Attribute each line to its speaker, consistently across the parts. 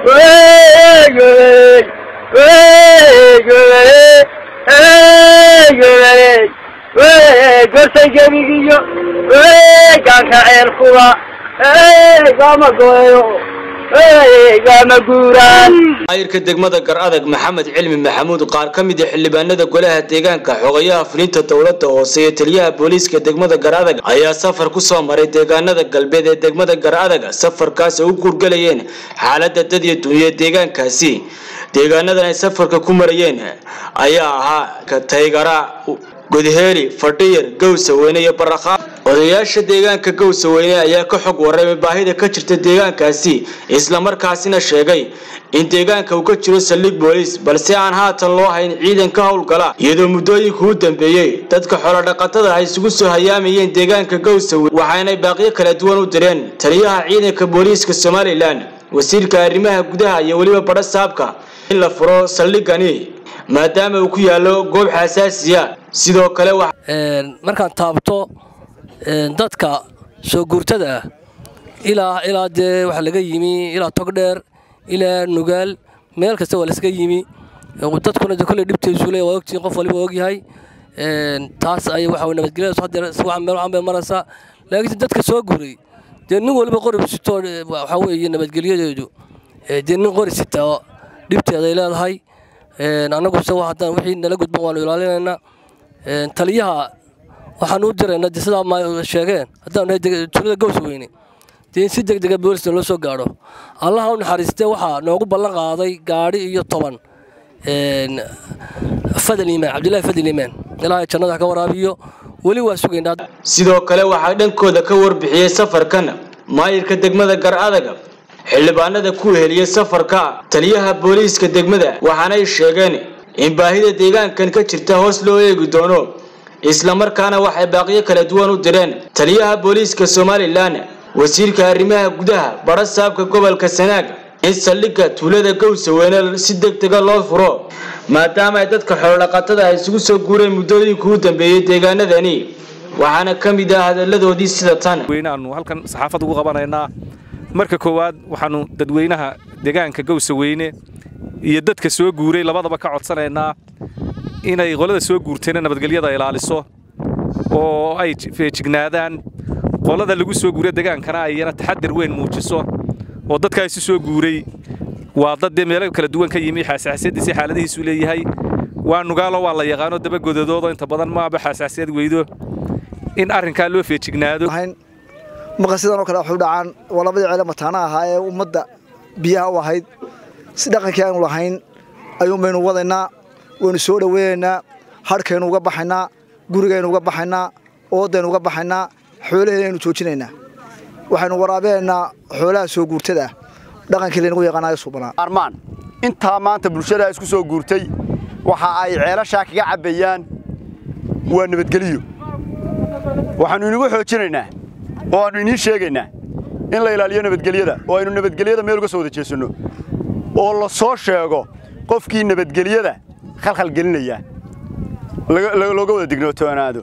Speaker 1: gorsay gebigiyo gaanka ceelkuba gama gooyo gama guuraan
Speaker 2: maayirka degmada gar adag maxamed cilmi maxamuud qaar ka mid a xildhibaanada golaha deegaanka xogayaha fulinta dowladda hoose iyo taliyaha booliiska degmada gar adag ayaa safar ku soo maray deegaanada galbeed ee degmada gar adag safarkaas ay u guurgalayeen xaalada dad iyo dunya deegaankaasi deegaanadan ay safarka ku marayeen ayaa ahaa taygara godheeli fadhiyar gowsaweyne iyo barakhaab odayaasha deegaanka gowsaweyne ayaa ka xog warramay baahida ka jirta deegaankaasi islamarkaasina sheegay in deegaanka uu ka jiro saldhig booliis balse aan haatan loo hayn ciidan ka howlgala iyadoo muddooyinka u dambeeyey dadka xoolodhaqatada ay isugu soo hayaamayeen deegaanka gowsaweyne waxaanay baaqyo kala duwan u direen taliyaha ciidanka booliiska somalilan wasiirka arrimaha gudaha iyo weliba badha saabka in la furo saldhigani maadaama uu ku yaallo goob xasaasiya sidoo kale
Speaker 3: markaan taabto dadka soo guurtada ah ilaa ilaa dee waxaa laga yimi ilaa togdheer ilaa nugaal meel kasta waa laskaga yimi dadkuna de kolley dhibteesu le waa ogtihiin qof waliba ogyahay taas ay waxa nabadgelyadaas haddeer wax meel waxan bay maraysaa laakiin dadka soo guuray dee nin waliba qori sitoo waxaa weeye nabadgelyadeedu dee nin qori sitaa dhibteeday leedahay annaguse haddaan wixii nala gudban waanu ilaalinaynaa taliyaha waxaan u diraynaa de sidaa ma sheegeen haddaan nahay tuulada gaws weyne dee in si deg dega boolisna loo soo gaadho allaha u naxariistee waxaa noogu ballan qaaday gaadhi iyo toban fadal iimaan cabdillahi fadal iimaan ilaahay jannada ka waraabiyo weli waa sugaynaa
Speaker 2: sidoo kale waxaa dhankooda ka warbixiyey safarkan maayirka degmada gar adaga xildhibaanada ku heliyey safarka taliyaha booliiska degmada waxaanay sheegeen in baahida deegaankan ka jirta hoos loo eegi doono islamarkaana waxay baaqyo kala duwan u direen taliyaha booliiska somalilan wasiirka arrimaha gudaha badha saabka gobolka sanaag in saldhigga tuulada gowsaweyne si deg dega loo furo maadaama ay dadka xoolodhaqatada ay isugu soo guureen muddooyinka u dambeeyey deegaanadani waxaana ka mid ah hadalladoodii sida tan
Speaker 4: weynaanu halkan saxaafad ugu qabanaynaa marka koowaad waxaannu dadweynaha deegaanka gowsaweyne iyo dadka soo guuray labadaba ka codsanaynaa inay qolada soo guurtayna nabadgelyada ilaaliso oo ay feejignaadaan qolada lagu soo guuray degaankana ayana taxadar weyn muujiso oo dadkaasi soo guuray waa dad dee meelo kala duwan ka yimi xaasaasiyadiisi xaaladihiisu leeyahay waa nugaalo waa la yaqaano dabagodadoodo inta badan maaba xaasaasiyad weydo in arrinkaa loo feejignaado
Speaker 5: maqa sidan oo kale waxu dhacaan waa labadii ceele mataana ahaa ee ummadda biyaha u ahayd si dhaqankii aanu lahayn ayuun baynu wadaynaa waynu soo dhoweynaynaa hadhkaynu uga baxaynaa gurigaynu uga baxaynaa oodaynu uga baxaynaa xoolaheenaynu joojinaynaa waxaynu waraabinaynaa xoolaha soo guurtada ah dhaqankii laynagu yaqaanayo suubanaa
Speaker 6: armaan intaa maanta bulshada isku soo guurtay waxa ay ceelashaa kaga cabbayaan waa nabadgeliyo waxaannu inigu xoojinaynaa oo aannu iniin sheegaynaa in la ilaaliyo nabadgelyada oo aynu nabadgelyada meel uga soo wada jeesanno oo la soo sheego qofkii nabadgelyada khalkhal gelinaya looga wada dignootoanaado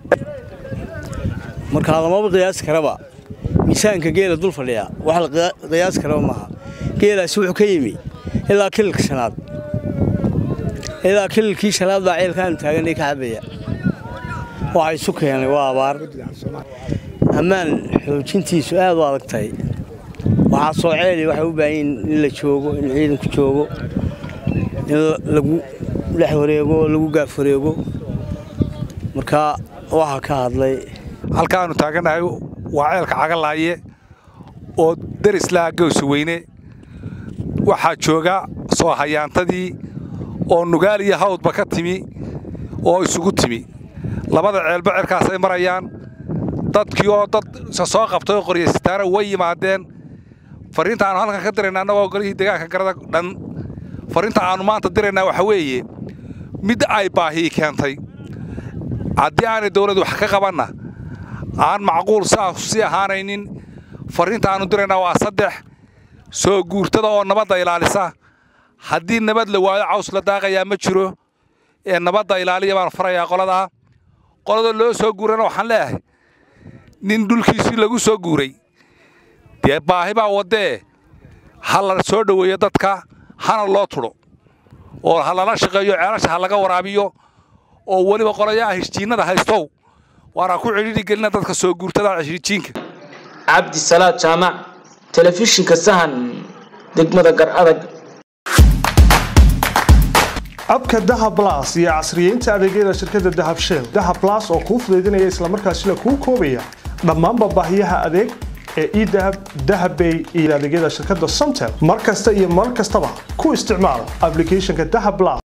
Speaker 7: markaa lamaba qiyaasi karaba miisaanka geela dul fadhiya wax la qiyaasi karaba maaha geelaasi wuxuu ka yimi ilaa kililka shanaad ilaa kililkii shanaad baa ceelkaanu taaganay ka cabaya waxa isu keenay waa abaar ammaan xoojintiisu aad u adag tahay waxaa soo ceeli waxay u baahan yihin in la joogo in ciidanku joogo in lagu dhex wareego oo lagu gaaf wareego marka waxaa ka hadlay
Speaker 8: halkaannu taagannahay waa ceelka cagalaaye oo darislaha gowsaweyne waxaa jooga soo hayaantadii oo nugaal iyo hawdba ka timi oo isugu timi labada ceelba ceelkaasay marayaan dadkii oo dad soo qabtay oo qoryasitaana way yimaadeen fariinta aanu halkan ka dirayna annagoo golihii deegaanka garada dhan fariinta aannu maanta diraynaa waxa weeye mid ay baahii keentay haddii aanay dawladdu wax ka qabanna aan macquul saas sii ahaanaynin fariinta aannu diraynaa waa saddex soo guurtada oo nabadda ilaalisa haddii nabad la waayo caws la daaqayaa ma jiro ee nabadda ilaaliya baan farayaa qoladaa qolada loo soo guurana waxaan leeyahay nin dhulkiisii lagu soo guuray dee baahi baa waddee ha la soo dhoweeyo dadka hana loo tudho oo ha lala shaqeeyo ceelasha ha laga waraabiyo oo weliba qolayaha heshiinnada haystow waana ku cidhiidhi gelina dadka soo guurtada heshiijiinka
Speaker 2: cabdi salaad jaamac telefishinka sahan degmada gar adag
Speaker 9: abka dahab blas iyo casriyeynta adeegyada shirkadda dahab shell dahab blas oo kuu fudaydinaya islamarkaasina kuu koobaya dhammaanba baahiyaha adeeg ee edahab dahabbay iyo adeegyada shirkadda somtel mar kasta iyo mar kastaba ku isticmaal applicationka dahab blas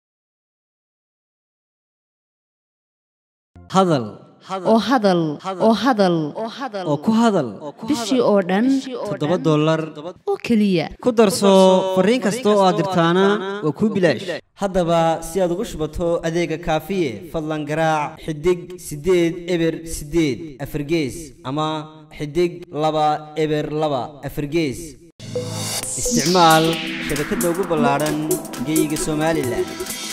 Speaker 10: hadal
Speaker 11: oo hadal oo hadal
Speaker 10: oo ku hadal
Speaker 11: bishii oo dhan
Speaker 10: toddoba dollar
Speaker 11: oo keliya
Speaker 10: ku darso fariin kasta oo aad dirtaana waa kuu bilaash haddaba si aad ugu shubato adeega kaafiye fadlan garaac xidig siddeed eber siddeed afargees ama xidig laba eber laba afargees isticmaal shabakadda ugu ballaadhan geyga somalilan